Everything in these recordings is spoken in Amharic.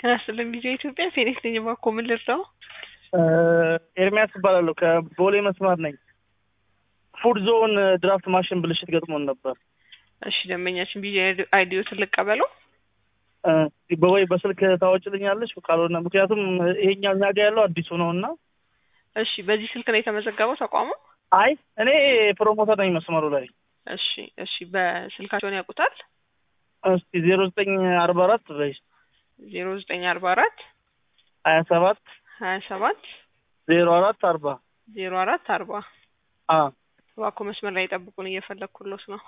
ጤና ይስጥልኝ ቪዲዮ ኢትዮጵያ ፌኒክስ ነኝ። እባክዎ ምን ልርዳው? ኤርሚያስ እባላለሁ ከቦሌ መስመር ነኝ። ፉድ ዞን ድራፍት ማሽን ብልሽት ገጥሞን ነበር። እሺ ደንበኛችን ቪዲዮ አይዲዮትን ልቀበለው? በወይ በስልክ ታወጭልኛለች ካልሆነ ምክንያቱም ይሄኛው እኛ ጋ ያለው አዲሱ ነው እና እሺ በዚህ ስልክ ነው የተመዘገበው ተቋሙ? አይ እኔ ፕሮሞተር ነኝ መስመሩ ላይ። እሺ እሺ በስልካቸውን ያውቁታል? እስቲ ዜሮ ዘጠኝ አርባ አራት በይ ዜሮ ዘጠኝ አርባ አራት ሀያ ሰባት ሀያ ሰባት ዜሮ አራት አርባ ዜሮ አራት አርባ አ እባክዎ መስመር ላይ ጠብቁን እየፈለግኩሎት ነው።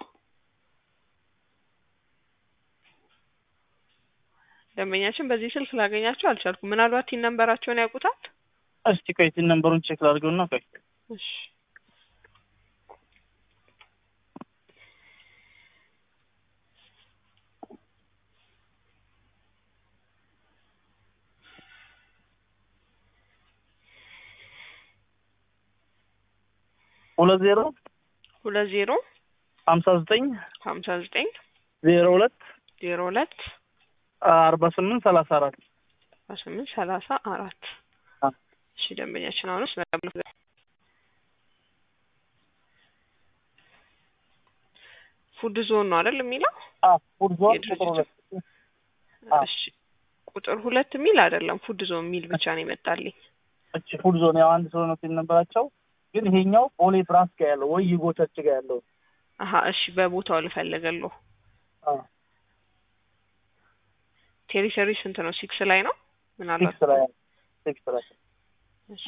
ደንበኛችን በዚህ ስልክ ላገኛቸው አልቻልኩም። ምናልባት ቲን ነንበራቸውን ያውቁታል? እስቲ ቆይ ቲን ነምበሩን ቼክ ላድርገውና ቆይ እሺ ሁለት ዜሮ ሁለት ዜሮ ሀምሳ ዘጠኝ ሀምሳ ዘጠኝ ዜሮ ሁለት ዜሮ ሁለት አርባ ስምንት ሰላሳ አራት አስራ ስምንት ሰላሳ አራት አ እሺ ደንበኛችን አሁንስ በጣም ፉድ ዞን ነው አይደል የሚለው? አ ፉድ ዞን የድርጅቱ? ቁጥር ሁለት አ እሺ ቁጥር ሁለት የሚል አይደለም ፉድ ዞን የሚል ብቻ ነው የመጣልኝ። እቺ ፉድ ዞን ያው አንድ ሰው ነው ቲን ነበራቸው ግን ይሄኛው ቦሌ ብራስ ጋ ያለው ወይ ዩጎ ቸርች ጋ ያለው አሀ እሺ በቦታው ልፈልገለሁ። አ ቴሪተሪ ስንት ነው? ሲክስ ላይ ነው ምናልባት ሲክስ ላይ ሲክስ ላይ እሺ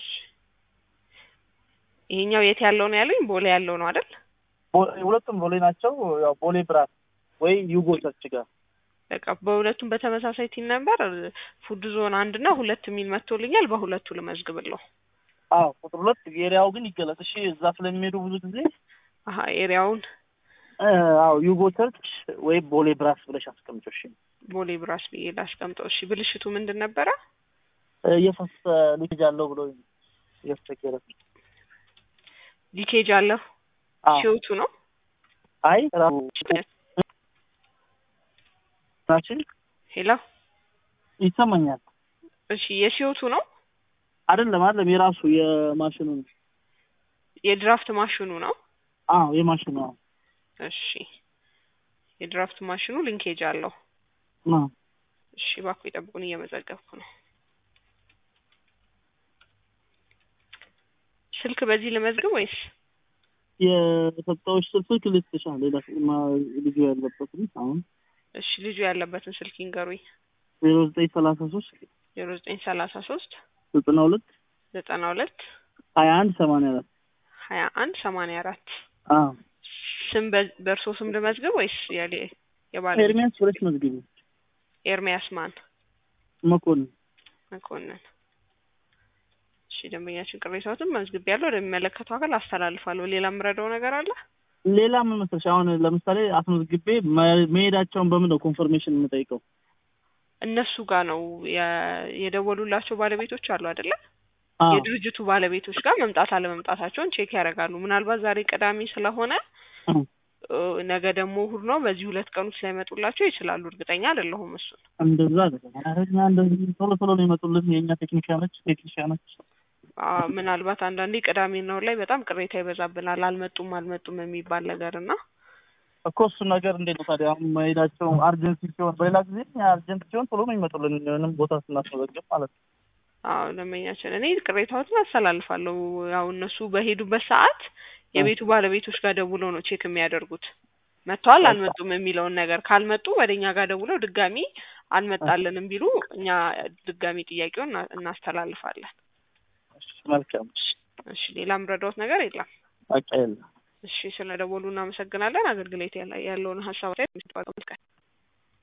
ይሄኛው የት ያለው ነው ያለኝ? ቦሌ ያለው ነው አይደል? ቦ- ሁለቱም ቦሌ ናቸው። ያው ቦሌ ብራስ ወይ ዩጎ ቸርች ጋር በቃ በሁለቱም በተመሳሳይ ቲን ነበር ፉድ ዞን አንድ እና ሁለት የሚል መጥቶልኛል። በሁለቱ ልመዝግብለሁ። አዎ ቁጥር ሁለት ኤሪያው ግን ይገለጽ። እሺ እዛ ስለሚሄዱ ብዙ ጊዜ አሀ ኤሪያውን እ፣ አዎ ዩጎ ቸርች ወይ ቦሌ ብራስ ብለሽ አስቀምጪው። እሺ ቦሌ ብራስ ብዬ ላስቀምጠው። እሺ ብልሽቱ ምንድን ነበረ? እ፣ እየፈሰ ሊኬጅ አለው ብሎ እያስቸገረ ሊኬጅ አለሁ አዎ ሲወቱ ነው አይ ራሱ ናችን ሄሎ ይሰማኛል። እሺ የሲወቱ ነው አይደለም አይደለም የራሱ የማሽኑ ነው። የድራፍት ማሽኑ ነው። አዎ የማሽኑ አዎ እሺ የድራፍት ማሽኑ ሊንኬጅ አለው። አዎ እሺ እባክዎ ይጠብቁን፣ እየመዘገብኩ ነው። ስልክ በዚህ ልመዝግብ ወይስ? የሰጠዎች ስልክ ልትሻል ሌላ ማ- ልጁ ያለበትም አሁን እሺ ልጁ ያለበትን ስልክ ይንገሩኝ። ዜሮ ዘጠኝ ሰላሳ ሶስት ዜሮ ዘጠኝ ሰላሳ ሶስት ዘጠና ሁለት ዘጠና ሁለት ሀያ አንድ ሰማንያ አራት ሀያ አንድ ሰማንያ አራት አዎ ስም በ- በእርሶ ስም ልመዝግብ ወይስ የሌ የባለ ኤርሚያስ ብለሽ መዝግቢ ኤርሚያስ ማን መኮንን መኮንን። እሺ ደንበኛችን ቅሬታዎትን መዝግብ ያለው ወደሚመለከተው አካል አስተላልፋለሁ። ሌላ የምረዳው ነገር አለ? ሌላ ምን መሰለሽ አሁን ለምሳሌ አስመዝግቤ መ- መሄዳቸውን በምን ነው ኮንፈርሜሽን የምጠይቀው? እነሱ ጋር ነው የ- የደወሉላቸው ባለቤቶች አሉ አይደለ? አዎ የድርጅቱ ባለቤቶች ጋር መምጣት አለመምጣታቸውን ቼክ ያደርጋሉ። ምናልባት ዛሬ ቅዳሜ ስለሆነ አዎ። እ፣ ነገ ደግሞ እሑድ ነው። በዚህ ሁለት ቀን ውስጥ ላይመጡላቸው ይችላሉ። እርግጠኛ አይደለሁም እሱን። እንደዛ አይደለም። ኧረ እኛ እንደዚህ ቶሎ ቶሎ ነው የመጡልን የእኛ ቴክኒሽያኖች ቴክኒሽያኖች አ፣ ምናልባት አንዳንዴ ቅዳሜና እሑድ ላይ በጣም ቅሬታ ይበዛብናል። አልመጡም አልመጡም የሚባል ነገር እና እኮ እሱ ነገር እንዴት ነው ታዲያ አሁን መሄዳቸው አርጀንሲ ሲሆን በሌላ ጊዜ አርጀንት ሲሆን ቶሎ ነው ይመጡልን ምንም ቦታ ስናስመዘግብ ማለት ነው። አዎ ደንበኛችን፣ እኔ ቅሬታዎትን አስተላልፋለሁ። ያው እነሱ በሄዱበት ሰዓት የቤቱ ባለቤቶች ጋር ደውለው ነው ቼክ የሚያደርጉት መጥተዋል አልመጡም የሚለውን ነገር። ካልመጡ ወደ እኛ ጋር ደውለው ድጋሚ አልመጣልንም ቢሉ እኛ ድጋሚ ጥያቄውን እና- እናስተላልፋለን። እሺ፣ መልካም እሺ፣ እሺ ሌላ ምረዳዎት ነገር የለም። በቃ የለም። እሺ ስለ ደወሉ እናመሰግናለን። አገልግሎት ያለ- ያለውን ሀሳብ ላይ